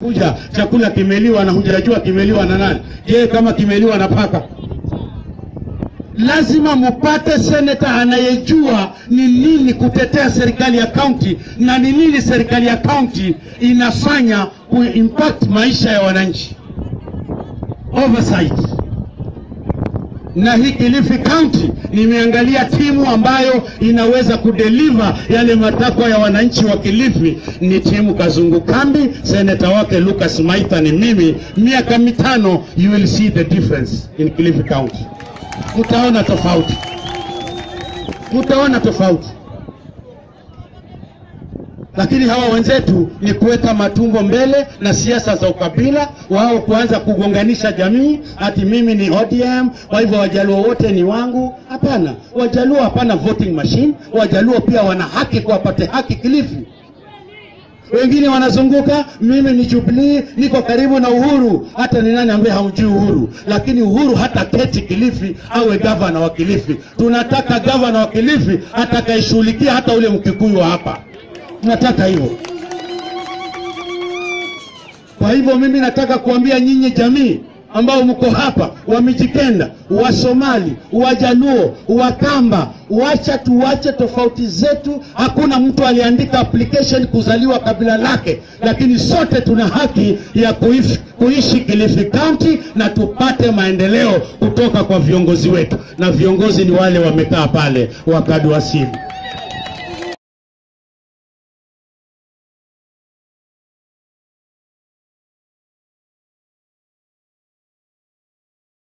kuja chakula kimeliwa na hujajua kimeliwa na nani. Je, kama kimeliwa na paka? Lazima mupate seneta anayejua ni nini kutetea serikali ya kaunti na ni nini serikali ya kaunti inafanya kuimpact maisha ya wananchi. Oversight na hii Kilifi County nimeangalia timu ambayo inaweza kudeliver yale matakwa ya wananchi wa Kilifi ni timu Kazungu Kambi, seneta wake Lucas Maitha ni mimi. Miaka mitano, you will see the difference in Kilifi County. Mtaona tofauti, mtaona tofauti. Lakini hawa wenzetu ni kuweka matumbo mbele na siasa za ukabila, wao kuanza kugonganisha jamii, ati mimi ni ODM, kwa hivyo wajaluo wote ni wangu. Hapana, wajaluo hapana voting machine. Wajaluo pia wana haki kuwapate haki Kilifi. Wengine wanazunguka, mimi ni Jubilee, niko karibu na Uhuru. Hata ni nani ambaye hamjui Uhuru? Lakini Uhuru hata keti Kilifi awe gavana wa Kilifi. Tunataka gavana wa Kilifi atakayeshughulikia hata ule Mkikuyu wa hapa tunataka hivyo. Kwa hivyo mimi nataka kuambia nyinyi jamii ambao mko hapa, Wamijikenda, Wasomali, Wajaluo, Wakamba, wacha tuwache tofauti zetu. Hakuna mtu aliandika application kuzaliwa kabila lake, lakini sote tuna haki ya kuishi, kuishi Kilifi County na tupate maendeleo kutoka kwa viongozi wetu, na viongozi ni wale wamekaa pale wakadu wasimu